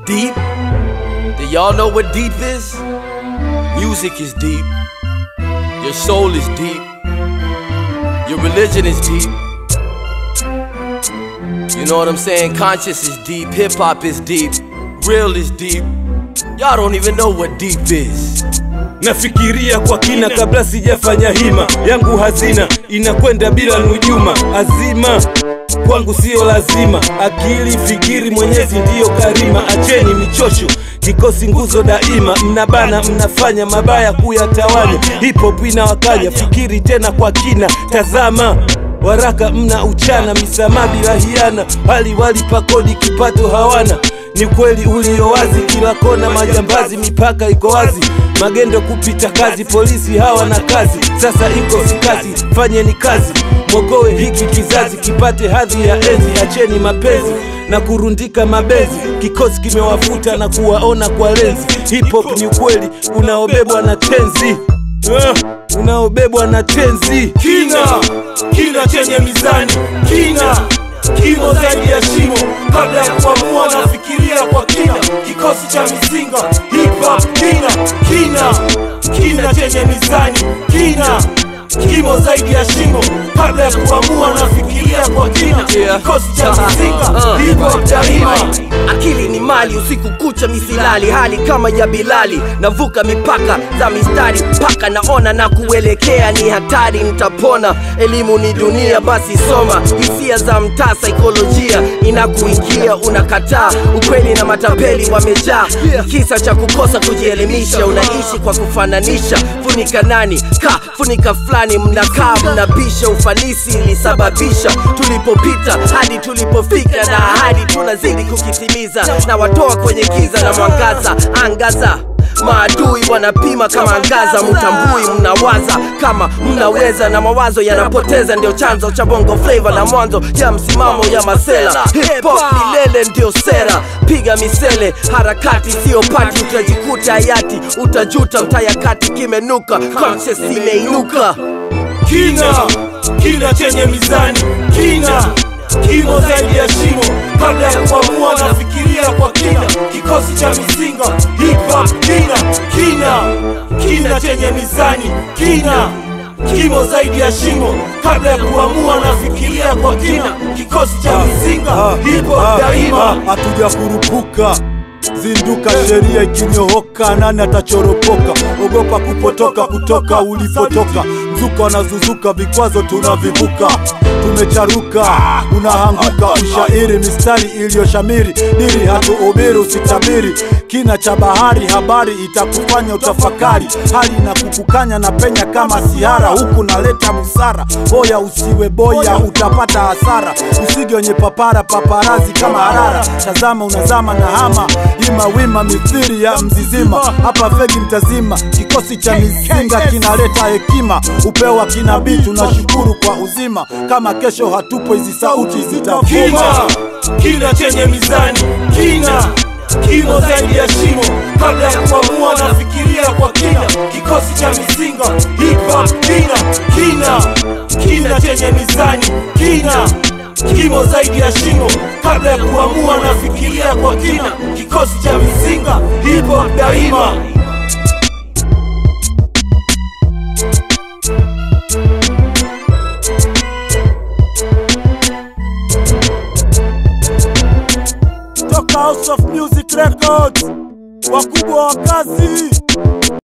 Deep? Do y'all know what deep is? Music is deep. Your soul is deep. Your religion is deep. You know what I'm saying? Conscious is deep. Hip hop is deep. Real is deep. Y'all don't even know what deep is. Nafikiria kwa kina kabla sijafanya hima yangu, hazina inakwenda bila nujuma, azima kwangu siyo lazima. Akili fikiri, Mwenyezi ndiyo karima. Acheni michosho, kikosi nguzo daima. Mnabana, mnafanya mabaya kuyatawanya. Hip hop inawakanya, fikiri tena kwa kina, tazama waraka mna uchana, misamaha bila hiana, hali walipa kodi, kipato hawana ni kweli ulio wazi, kila kona majambazi, mipaka iko wazi, magendo kupita kazi, polisi hawana kazi, sasa iko sikazi, fanyeni kazi, mwokoe hiki kizazi kipate hadhi ya enzi, acheni mapenzi na kurundika mabezi, kikosi kimewafuta na kuwaona kwa lenzi. Hip hop ni ukweli unaobebwa na tenzi uh, unaobebwa na tenzi kina kina chenye mizani kina kimo zaidi ya shimo kabla ya kuamua nafikiria kwa kina kikosi cha mizinga hip hop kina kina kina chenye mizani kina kimo zaidi ya shimo kabla ya kuamua nafikiria kwa kina Yeah. kikosi cha Uh, mizinga uh, hip hop daima Akili ni mali, usiku kucha misilali, hali kama ya Bilali, navuka mipaka za mistari mpaka naona na kuelekea ni hatari, nitapona. Elimu ni dunia, basi soma. Hisia za mtaa, saikolojia inakuingia, unakataa ukweli na matapeli wamejaa. Kisa cha kukosa kujielimisha, unaishi kwa kufananisha. Funika nani ka funika fulani, mnakaa mnabisha. Ufanisi ilisababisha tulipopita hadi tulipofika, na ahadi tunazidi kukitimiza, na watoa kwenye giza na mwangaza. Angaza maadui wanapima kama angaza, mtambui mnawaza kama mnaweza, na mawazo yanapoteza, ndio chanzo cha bongo flavor na mwanzo ya msimamo ya masela. Hip hop milele ndio sera, piga misele, harakati sio pati, utajikuta hayati, utajuta mtayakati kimenuka, conscious imeinuka. kina kina chenye mizani kina kimo zaidi ya shimo kabla ya kuamua nafikiria kwa kina kikosi cha mizinga hip hop kina kina kina chenye mizani kina kimo zaidi ya shimo kabla ya kuamua nafikiria kwa kina kikosi cha mizinga hip hop daima hatuja kurupuka zinduka, sheria ikinyooka, nani atachoropoka? Ogopa kupotoka kutoka ulipotoka, mzuka wanazuzuka, vikwazo tunavivuka, tumecharuka, unahanguka, ushairi mistari iliyoshamiri, diri hatuubiri, usitabiri kina cha bahari, habari itakufanya utafakari, hali na kukukanya na penya kama sihara, huku naleta busara, boya usiwe boya, utapata hasara, usige wenye papara paparazi kama harara, tazama unazama na hama ima wima mithiri ya mzizima, hapa fegi mtazima, kikosi cha mizinga kinaleta hekima, upewa kinabii, tunashukuru kwa uzima, kama kesho hatupo hizi sauti zitavuma. kina kina chenye mizani kina kimo zaidi ya shimo kabla ya kuamua nafikiria kwa kina kikosi cha mizinga hip hop kina kina kina chenye mizani kina kimo zaidi ya shimo kabla ya kuamua nafikiria kwa kina kikosi cha mizinga hip hop daima Toka House of Music Records, wakubwa wa kazi